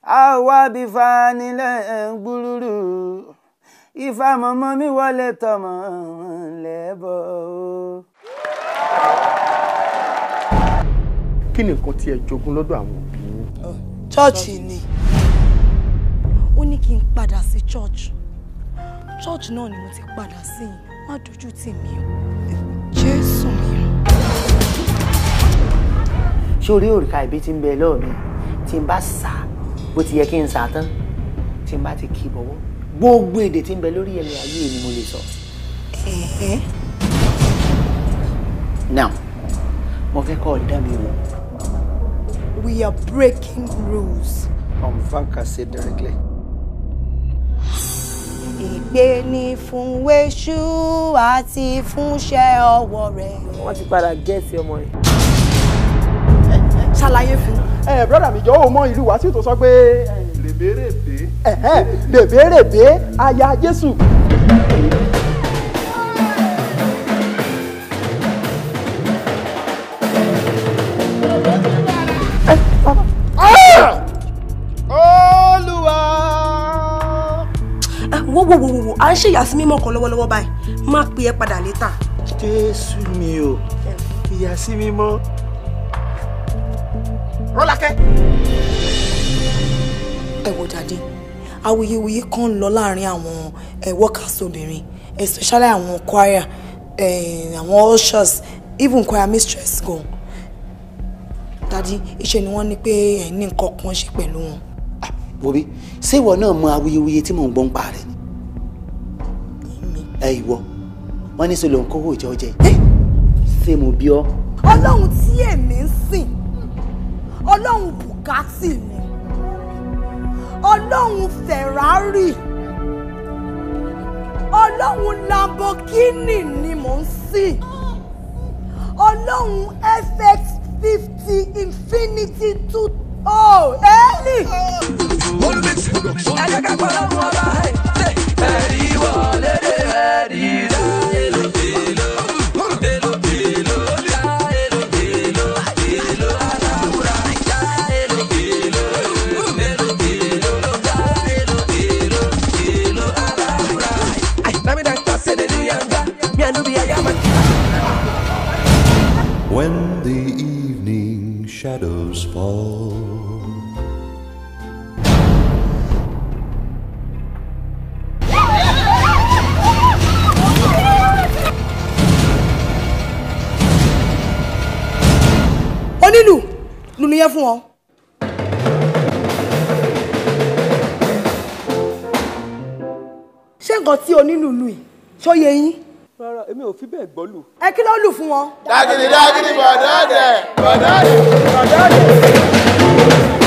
àwa bí fanilẹ̀ ń gbúrúrú ifá mọ́mọ́ mi wọlé tọmọ lẹ́bọ̀ o. kí ni nǹkan tí ẹ jogún lọ́dọ̀ àwọn òbí yín. chọ́ọ̀chì ni ó ní kí n padà sí church church náà ni mo ti padà sí yìí má dojú tì mí o jésù mi o. ṣé orí òrìka ìbí tí ń bẹ lọ́ọ̀ mi tí n bá sà á bó ti yẹ kí n sà á tán tí n bá ti kí i bọ̀wọ́ gbogbo èdè tí ń bẹ lórí ẹ̀mí ayé ni mo lè sọ. ẹ̀ẹ́ now mo fẹ́ kọ́ ọ dá mi wò. we are breaking rules. on va casser directly. ìgbé ni fún wéṣú àti fúnṣẹ́ ọwọ́ rẹ̀. wọ́n ti padà gẹ́ẹ̀sì ọmọ yẹn. ṣàlàyé fún. ẹ brọ́dà mi jọ ò mọ ìlú wàásù tó sọ pé lèbèrèbè lèbèrèbè aya jésù. olúwa. wo wo wo wo à ń ṣe ìyàsí mímọ́ kan lọ́wọ́lọ́wọ́ báyìí má pe ẹ padà létà. jésù mi o ìyá sí mi mọ́. rọ́lákẹ́. ẹ wo dàdí awuyewuye kan ń lọ láàrin àwọn ẹ workers obìnrin especially àwọn choir eh, àwọn ushers even choir mistress gan dàdí iṣẹ́ ni wọ́n ní pé ẹ ní nǹkan kan ṣe pẹ̀lú wọn. bobi ṣé ìwọ náà mọ awuyewuye tí mò ń gbọ́ ń pa rẹ̀ ni. ẹ ìwọ wọn ní sọlọ ń kówó ìjọ jẹ ṣé mo bí ọ. ọlọ́run tí èmi ń sìn ọlọ́run bùkátì ni ọlọ́run ferrari ọlọ́run lamborghini ni mò ń sìn ọlọ́run fx fifty infinity two oh ẹ́ẹ̀lì. When the evening shadows fall. onílù lùlù yẹn fún ọ. ṣé nǹkan tí onílù lù yìí ṣó yé yín rárá èmi ò fi bẹ́ẹ̀ gbọ́ lù. ẹ kí ló lù fún wọn. dágìdì dágìdì bọ̀dọ̀ dẹ̀ bọ̀dọ̀ dẹ̀ bọ̀dọ̀ dẹ̀.